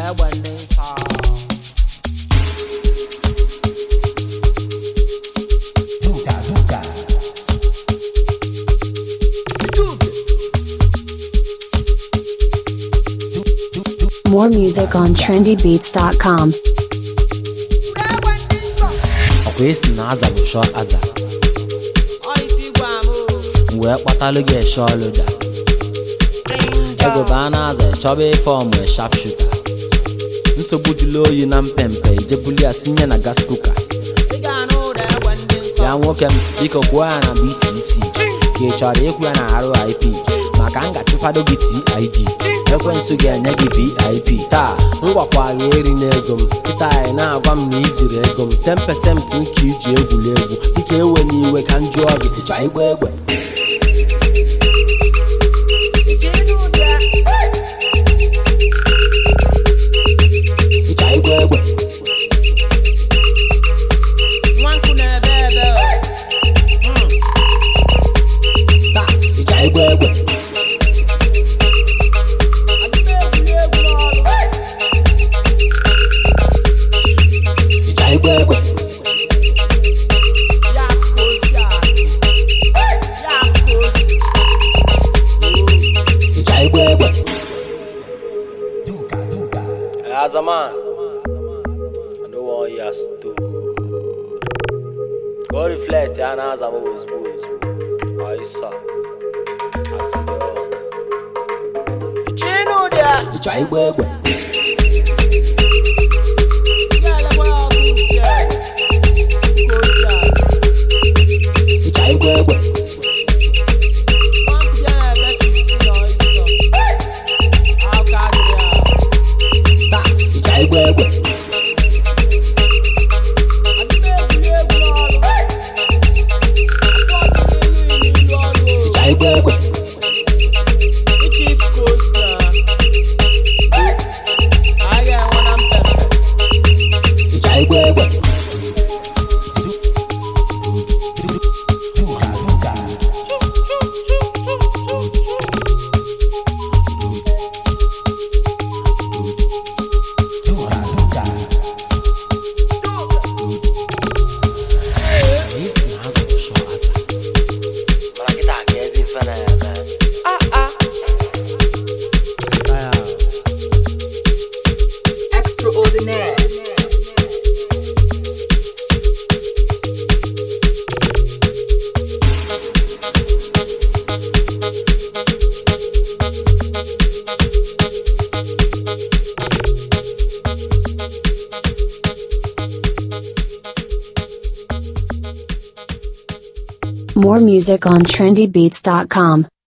egbe ndị nsọ Duga, duga. More music on trendybeats.com. egbe ndị nsọ ọkwa esi na aza bụ shọ aza ọ ife igwe ama o m wee kpọtalụ gị eshe ọlụda ego bụ a na-aza chọba ife ọmụ shap shuta nsogbu jụlụ oyi na mpempe ijebuli ya sinye na gas kuka ị ga-anụ ụda egbe ndị nsọ ya nwoke m biko kwuo ya na BTC ka ị chọrọ ịkwụ ya na RIP maka m ga-achụfado gị TIG ekwensu ga-enye gị VIP taa m gwakwa gị eri n'ego m kịta anyị na-agwa m na ijiri ego m 10% nke iji egwuregwu dịka ewe n'iwe ka m jụọ gị ịchọ igba egbe iche ịnụ ụda ịchọ igba egbe nwa nkụ na-ebe ebe o taa ịchọ igba egbe adị m egwuri egwu n'ọrụ ịchọ igba egbe ya afụ ka o si adị ya afụ ka o si ịchọ igba egbe Duga, duga. As a man, I know all your stood. Go reflect, and as I'm always boys. I saw. I see the odds. iche ịnụ ụda Ịchọ igba egbe ga-elekwa ya ọkụ isi egbe ka o si adị ịchọ igba egbe nwa nkụ ya na-ebe 15 na ọsịsọ aka adịghị ahụ taa ịchọ igba egbe adị m egwuri egwu n'ọrụ afọ ọdịnihu n'ilu ọrụ o ịchọ igba egbe Iche ifu ka o si na a ga-enwe na mpempe ịchọ igba egbe Duga, duga. Duga, duga. Isi na azụ bụ shọ aza. Mana kịta ka ezi ife na-eme. Taa ya, Extraordinaire. More music on trendybeats.com.